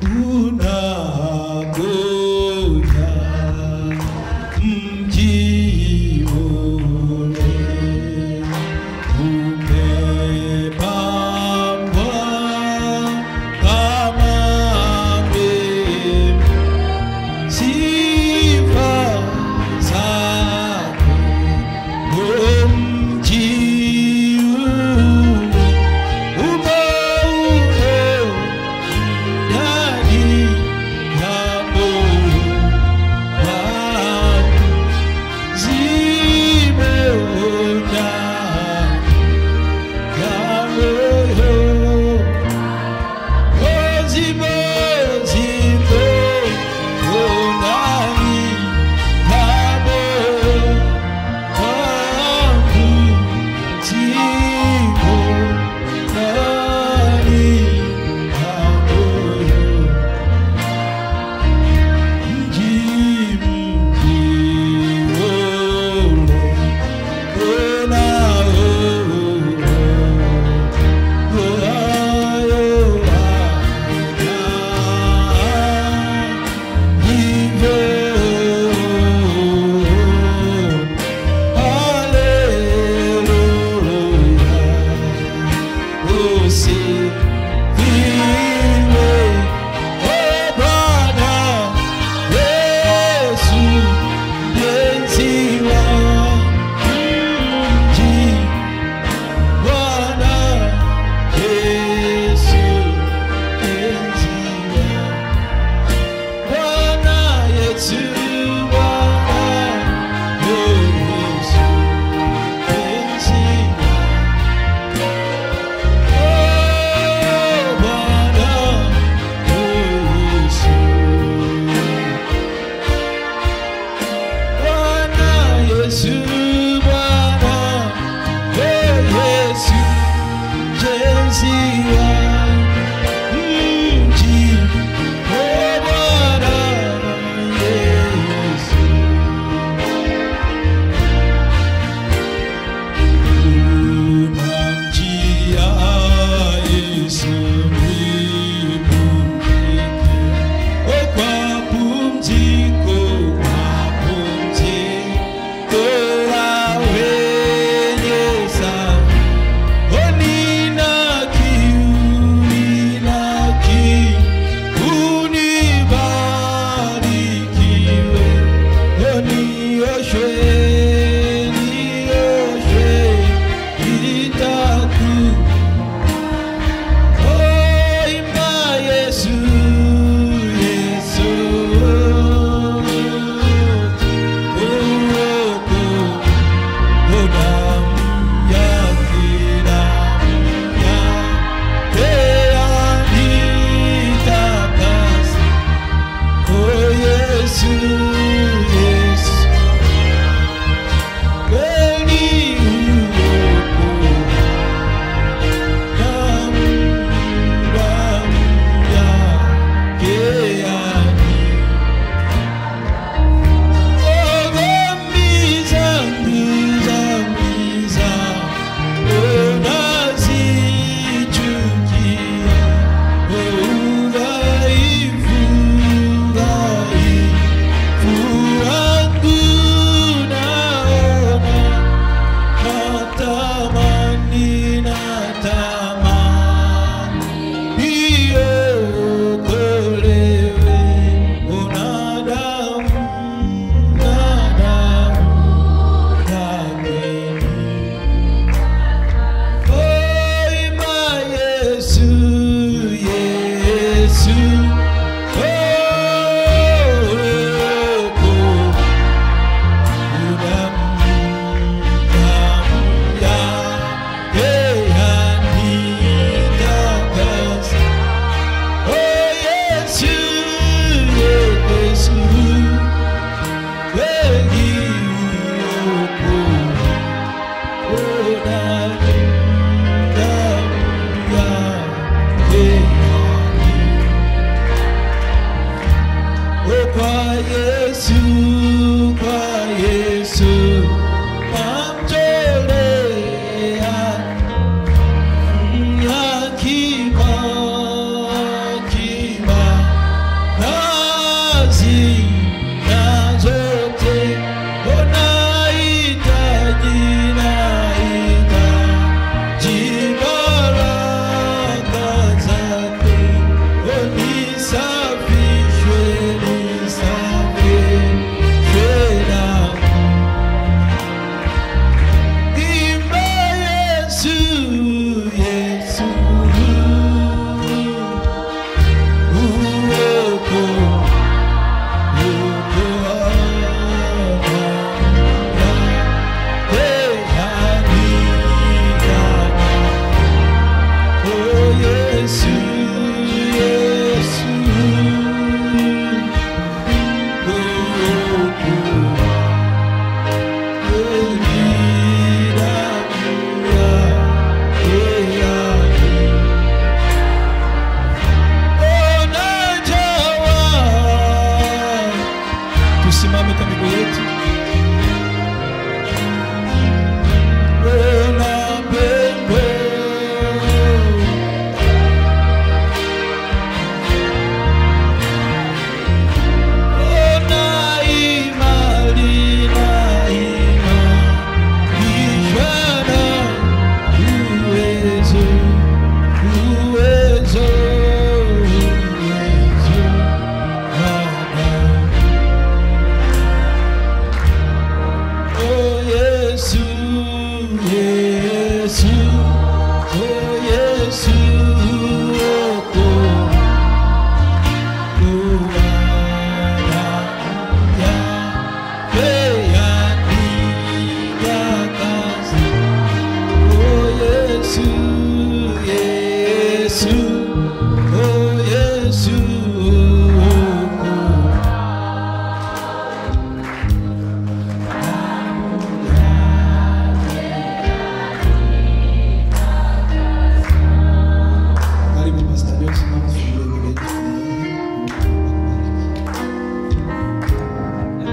unakuja mji ule umepambwa kama mbingu sifa zako mji ule umeupe ndani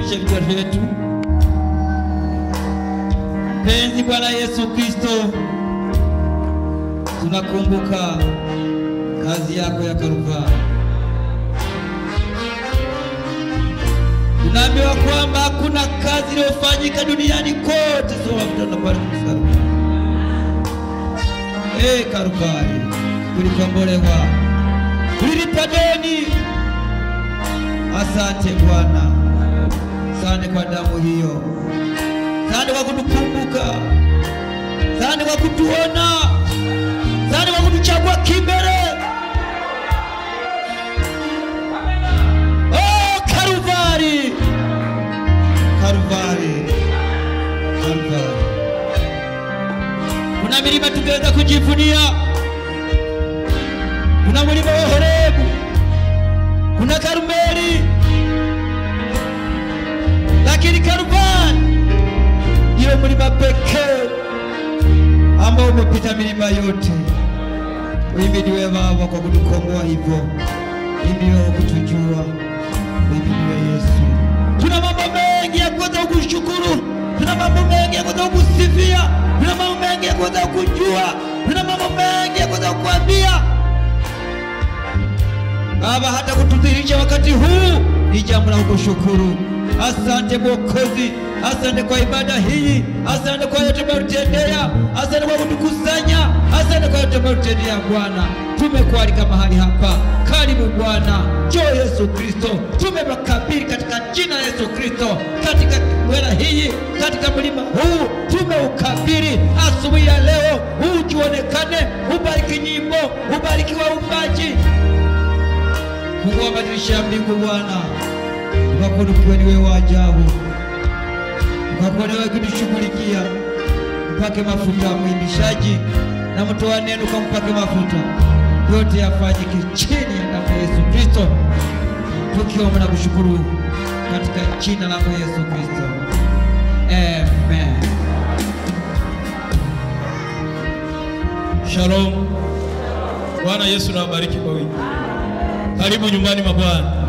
tuinamishe vichwa vyetu. Penzi Bwana Yesu Kristo, tunakumbuka kazi yako ya Kalvari. Tunaambiwa kwamba hakuna kazi iliyofanyika duniani kote soma mtano pale msalaba. Eh, Kalvari tulikombolewa, tulilipa deni. Asante Bwana, asante kwa damu hiyo, asante kwa kutukumbuka, asante kwa kutuona, asante kwa kutuchagua kimbele. Oh, Kalvari, Kalvari, Kalvari. Kuna milima tungeweza kujivunia, kuna mlima wa Horebu, kuna Karmeli, lakini Kalvari ndiyo mlima pekee ambao umepita milima yote. Uhimidiwe Baba kwa kutukomboa hivyo, uhimidiwe kwa kutujua, uhimidiwe Yesu. Tuna mambo mengi ya kuweza kukushukuru, tuna mambo mengi ya kuweza kukusifia, tuna mambo mengi ya kuweza kujua, tuna mambo mengi ya kuweza kukuambia Baba, hata kutudhihirisha wakati huu ni jambo la kukushukuru. Asante Mwokozi, asante kwa ibada hii, asante kwa yote umetutendea, asante kwa kutukusanya, asante kwa yote umetutendea Bwana. Tumekualika mahali hapa, karibu Bwana, njoo Yesu Kristo, tumewakabili katika jina la Yesu Kristo, katika wela hii, katika mlima huu tumeukabili asubuhi ya leo, ujionekane, ubariki nyimbo, ubariki waumbaji Fungua madirisha ya mbingu Bwana, ukakuwa ni wewe wa ajabu, ukakuwa ni wewe kutushughulikia. Mpake mafuta mwimbishaji na mtoa neno, ukampake mafuta, yote yafanyike chini ya damu ya Yesu Kristo, tukiomba na kushukuru katika jina la Yesu Kristo, amen. Shalom. Bwana Yesu na wabariki kwa wingi. Karibu nyumbani mwa Bwana.